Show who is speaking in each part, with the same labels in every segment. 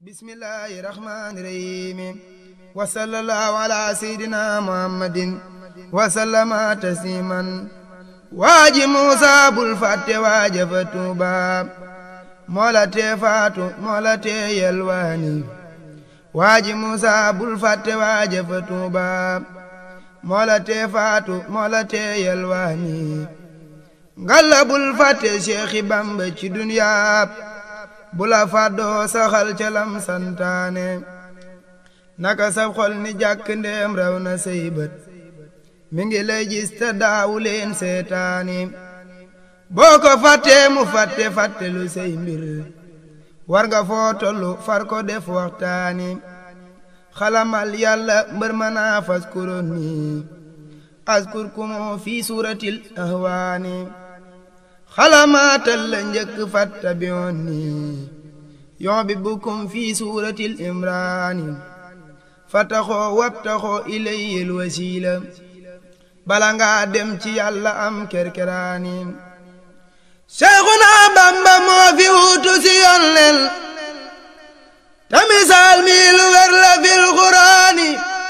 Speaker 1: bismillahi rahmani rahimi wa sallallahu ala sayyidina muhammadin wa sallama tasliman waaji muusa bul fàtte waaja fa tuuba moola tee faatu moola tee yelwaani waaji muusa bul fàtte waaja fa tuuba moola tee faatu moola tee yelwaani ngalla bul fàtte seexi bamba ci duniyaa bula fàddoo saxal ca lam santaane naka sab xol ni jàkk ndeem raw na say bët mi ngi lay gis te daawu leen seetaani boo ko fàttee mu fàtte fàtte lu say mbir war nga foo tollu far ko def waxtaani xalamal yàlla mbër ma naa fas kuroon ni askur kumu fi suuratil ahwaani xalamaatal la njëkk fatta biyoon ni yon bi bukkum fi suuratil imraani fataxoo wabtaxoo ilayil wasiila bala ngaa dem ci yàlla am kerkeraani Seexuna Bamba moo fi wuutu si yoon leen te misaal mi lu wér la fil Quraani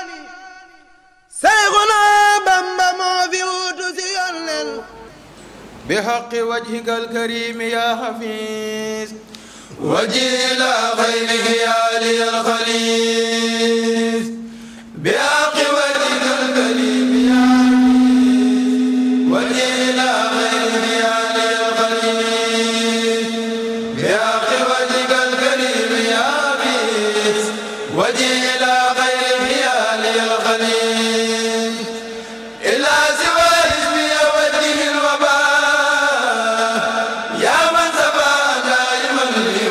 Speaker 1: Seexuna Bamba moo fi wuutu si yoon leen
Speaker 2: بحق وجهك الكريم يا حفيظ وجيل خيره يا لي الخليل بحق وجهك الكريم يا حفيظ وجيل خيره يا لي الخليل بحق وجهك الكريم يا حفيظ وجيل خيره يا لي الخليل إلا سوى اسمي وجه الوباء يا من سبى دائما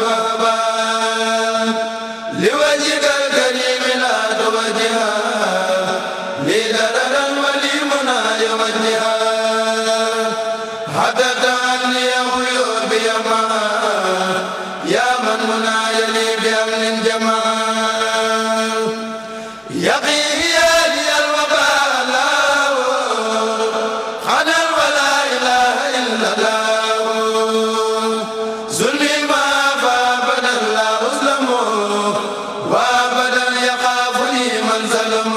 Speaker 2: لوباء لوجهك الكريم لا توجها لي دررا ولي منى يوجها حدث عني عيوب يما يا من منى يلي بأمن جمال يقيه يا لي الوباء لا خنا ولا إله إلا الله ظلمي ما فابدا لا أظلم وابدا يخافني من ظلم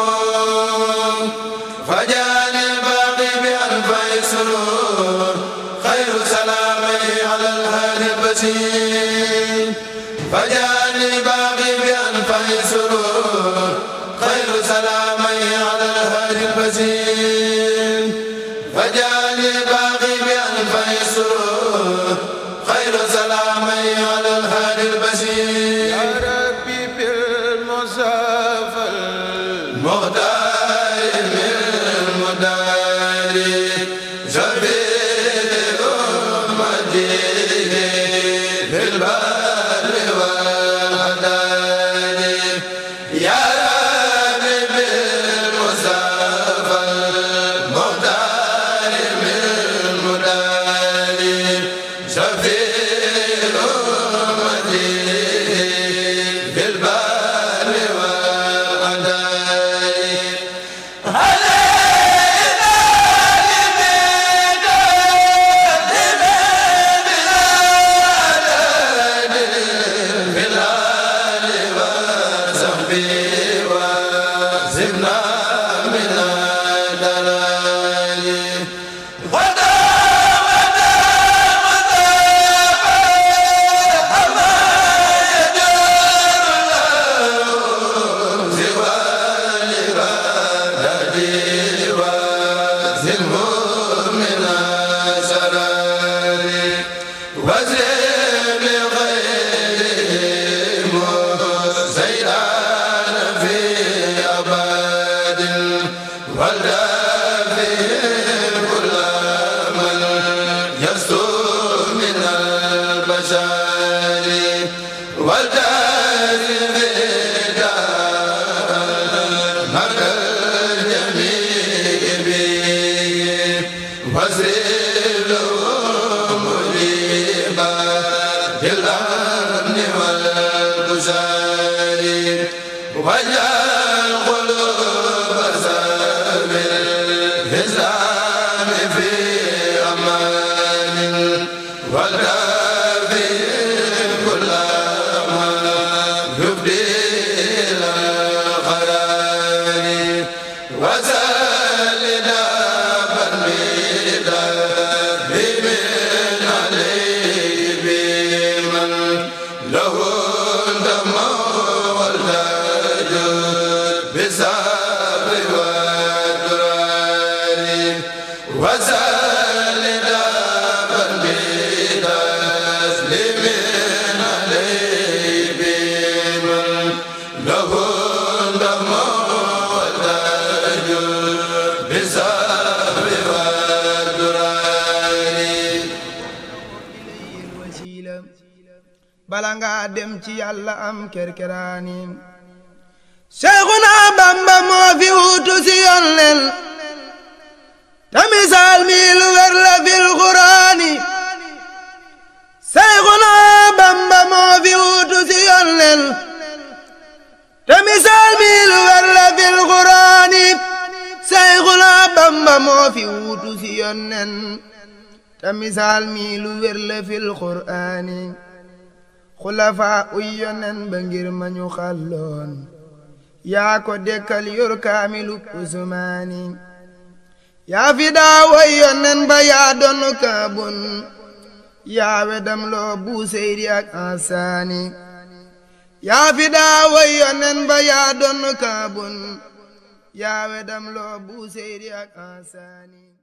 Speaker 2: فجاني الباقي بأنفع سرور خير سلامي على الهادي البشير فجاني الباقي بأنفع سرور خير سلامي على الهادي البشير فجاني الباقي بأنفع سرور خير سلامي على الهادي البشير يا ربي بالمصافى المختار المدار زبير أمتي في البر والهدار يا ربي بالمصافى المختار المدار زبير أمتي في البر والهدار وجعل قلوب سبيل الإسلام في أمان والكافي كل ما
Speaker 1: bala nga dem ci yàlla am kerkeraani Seexuna Bamba moo fi wuutu si yoon leen te misaal mi lu wér la fil Quraani Seexuna Bamba moo fi wuutu si yoon leen te misaal mi lu wér la fil Quraani Seexuna Bamba moo fi wuutu si yoon leen te misaal mi lu wér la fil Quraani xulafaa uy yonen ba ngir ma ñu xàlloon yaa ko dekkal yor kaamilu usmaani yaa fi daa way yonen ba yaa doon kaabun yaa wedam loo buuseyri ak ansaani yaa fi daa way yonen ba yaa doon kaabun yaa wedam loo buuseyri ak ansaani